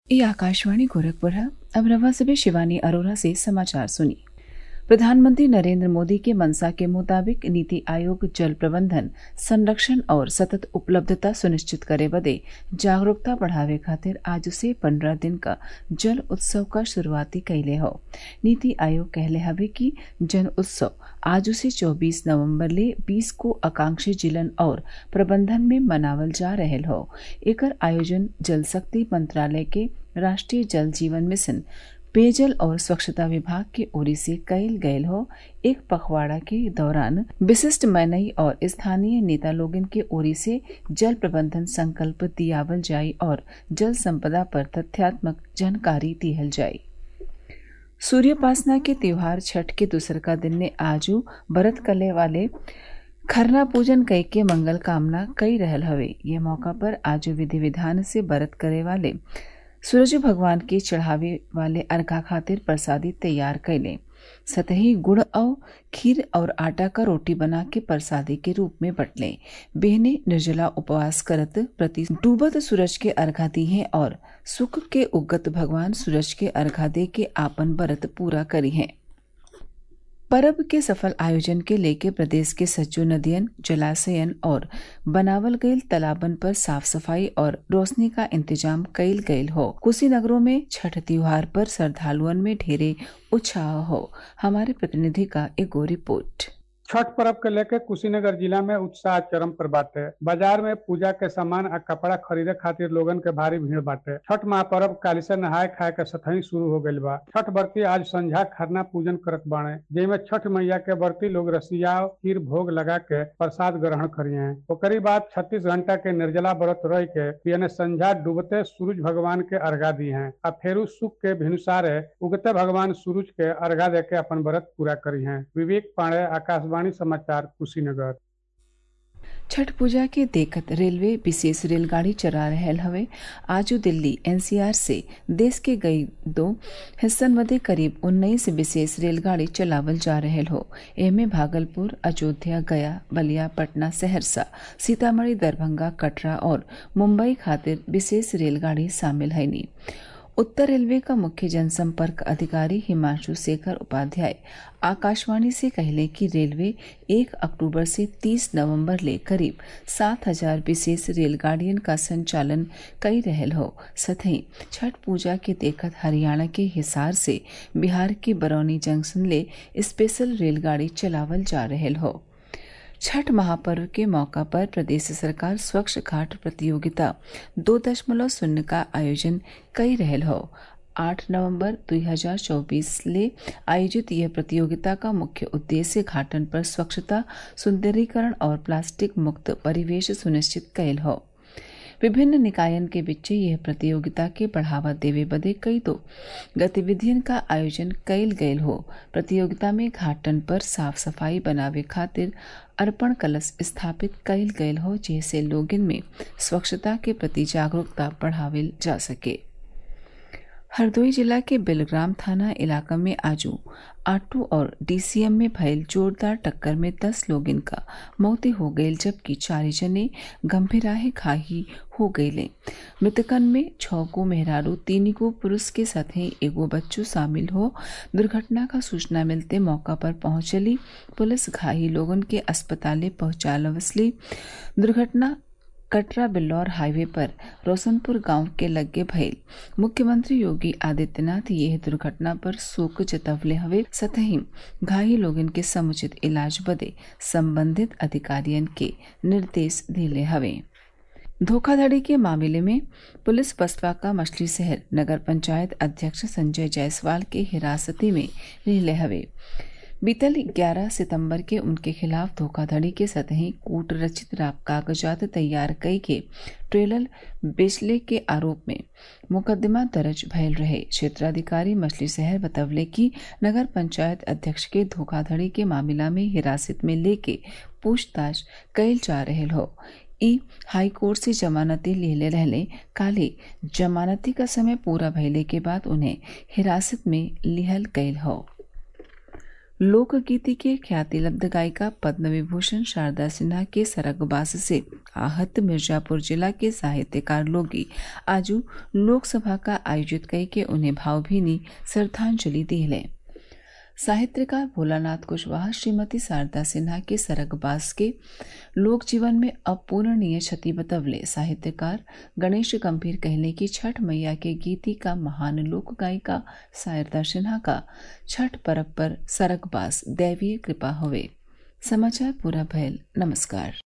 ये आकाशवाणी गोरखपुर है अब रवा से भी शिवानी अरोरा से समाचार सुनिए प्रधानमंत्री नरेंद्र मोदी के मंशा के मुताबिक नीति आयोग जल प्रबंधन संरक्षण और सतत उपलब्धता सुनिश्चित करे बदे जागरूकता बढ़ावे खातिर आज से पंद्रह दिन का जल उत्सव का शुरुआती कैले हो नीति आयोग कहले हवे कि जन उत्सव आज से 24 नवंबर ले 20 को आकांक्षी जिलन और प्रबंधन में मनावल जा रहल हो एकर आयोजन जल शक्ति मंत्रालय के राष्ट्रीय जल जीवन मिशन पेयजल और स्वच्छता विभाग के ओरी से कयल गयल हो एक पखवाड़ा के दौरान विशिष्ट मनई और स्थानीय नेता लोगन के ओरी से जल प्रबंधन संकल्प दियावल जाई और जल संपदा पर तथ्यात्मक जानकारी दिहल जाई सूर्योपासना के त्योहार छठ के दूसर का दिन ने आजू बरत कले वाले खरना पूजन कई के मंगल कामना कई रहल हवे ये मौका पर आजू विधि विधान से बरत करे वाले सूरज भगवान के चढ़ावे वाले अर्घा खातिर प्रसादी तैयार कैले सतही गुड़ और खीर और आटा का रोटी बना के प्रसादी के रूप में बटले बहने निर्जला उपवास करत प्रति डूबत सूरज के अर्घा दी हैं और सुख के उगत भगवान सूरज के अर्घा दे के आपन व्रत पूरा करी हैं परब के सफल आयोजन के लेके प्रदेश के सज्जो नदियन जलाशयन और बनावल गईल तालाबन पर साफ सफाई और रोशनी का इंतजाम कईल गईल हो कुशीनगरों में छठ त्योहार पर श्रद्धालुअन में ढेरे उत्साह हो हमारे प्रतिनिधि का एगो रिपोर्ट छठ पर्व के लेके कुशीनगर जिला में उत्साह चरम पर बाटे बाजार में पूजा के सामान आ कपड़ा खरीदे खातिर लोगन के भारी भीड़ बाटे छठ महापर्व काली से नहाय खाए के सतही शुरू हो गईल बा छठ व्रती आज संझा खरना पूजन करत बाणे जेमे छठ मैया के व्रती लोग रसिया खीर भोग लगा के प्रसाद ग्रहण करिए ओकरी बाद छत्तीस घंटा के निर्जला व्रत रह के पियने संझा डूबते सूरज भगवान के अर्घा दी है आ फेरू सुख के भिनुसारे उगते भगवान सूरज के अर्घा दे के अपन व्रत पूरा करी है विवेक पांडे आकाशवाणी आकाशवाणी समाचार कुशीनगर छठ पूजा के देखत रेलवे विशेष रेलगाड़ी चला रहल हवे आजू दिल्ली एनसीआर से देश के कई दो हिस्सन मध्य करीब उन्नीस विशेष रेलगाड़ी चलावल जा रहल हो एमे भागलपुर अयोध्या गया बलिया पटना सहरसा सीतामढ़ी दरभंगा कटरा और मुंबई खातिर विशेष रेलगाड़ी शामिल है नी उत्तर रेलवे का मुख्य जनसंपर्क अधिकारी हिमांशु शेखर उपाध्याय आकाशवाणी से कहले कि रेलवे एक अक्टूबर से 30 नवंबर ले करीब सात हजार विशेष रेलगाड़ियन का संचालन कई रहल हो सतही छठ पूजा के देखत हरियाणा के हिसार से बिहार के बरौनी जंक्शन ले स्पेशल रेलगाड़ी चलावल जा रहल हो छठ महापर्व के मौका पर प्रदेश सरकार स्वच्छ घाट प्रतियोगिता दो दशमलव शून्य का आयोजन कई रहल हो आठ नवंबर 2024 ले आयोजित यह प्रतियोगिता का मुख्य उद्देश्य घाटन पर स्वच्छता सुंदरीकरण और प्लास्टिक मुक्त परिवेश सुनिश्चित कैल हो विभिन्न निकायन के बीच यह प्रतियोगिता के बढ़ावा देवे बदे कई दो गतिविधियन का आयोजन कैल गयल हो प्रतियोगिता में घाटन पर साफ सफाई बनावे खातिर अर्पण कलश स्थापित कैल गयल हो जैसे लोगन में स्वच्छता के प्रति जागरूकता बढ़ावे जा सके हरदोई जिला के बिलग्राम थाना इलाका में आजू आटू और डीसीएम में भयल जोरदार टक्कर में दस लोगन का मौती हो गई जबकि चार जने गंभीराहे घाही हो गये मृतकन में छह को मेहरारू तीन को पुरुष के साथ ही एगो बच्चों शामिल हो दुर्घटना का सूचना मिलते मौका पर पहुंचली पुलिस घाही लोगन के अस्पताले पहुंचा लवसली दुर्घटना कटरा बिल्लौर हाईवे पर रोशनपुर गांव के लगे भइल मुख्यमंत्री योगी आदित्यनाथ यह दुर्घटना पर शोक जतवले हवे सतही घायल लोगन के समुचित इलाज बदे संबंधित अधिकारियन के निर्देश दिले हवे धोखाधड़ी के मामले में पुलिस बसपा का मछली शहर नगर पंचायत अध्यक्ष संजय जायसवाल के हिरासती में ले हवे बीतल 11 सितंबर के उनके खिलाफ धोखाधड़ी के सतही कूट रचित कागजात तैयार कई के ट्रेलर बेचले के आरोप में मुकदमा दर्ज भयल रहे क्षेत्राधिकारी मछली शहर बतवले की नगर पंचायत अध्यक्ष के धोखाधड़ी के मामला में हिरासत में लेके पूछताछ कैल जा रहे हो ई हाई कोर्ट से जमानती लेले रहले काले जमानती का समय पूरा भइले के बाद उन्हें हिरासत में लिहल गयल हो लोकगीति के ख्याति लब्ध गायिका पद्म विभूषण शारदा सिन्हा के सरगबास से आहत मिर्जापुर जिला के साहित्यकार लोगी आजू लोकसभा का आयोजित कई के उन्हें भावभीनी श्रद्धांजलि दिले साहित्यकार भोलानाथ कुशवाहा श्रीमती शारदा सिन्हा के सरगबास के लोक जीवन में अपूरणीय क्षति बतवले साहित्यकार गणेश गंभीर कहले कि छठ मैया के गीति का महान लोक गायिका शारदा सिन्हा का छठ पर्व पर सरगबास दैवीय कृपा हुए समाचार पूरा भयल नमस्कार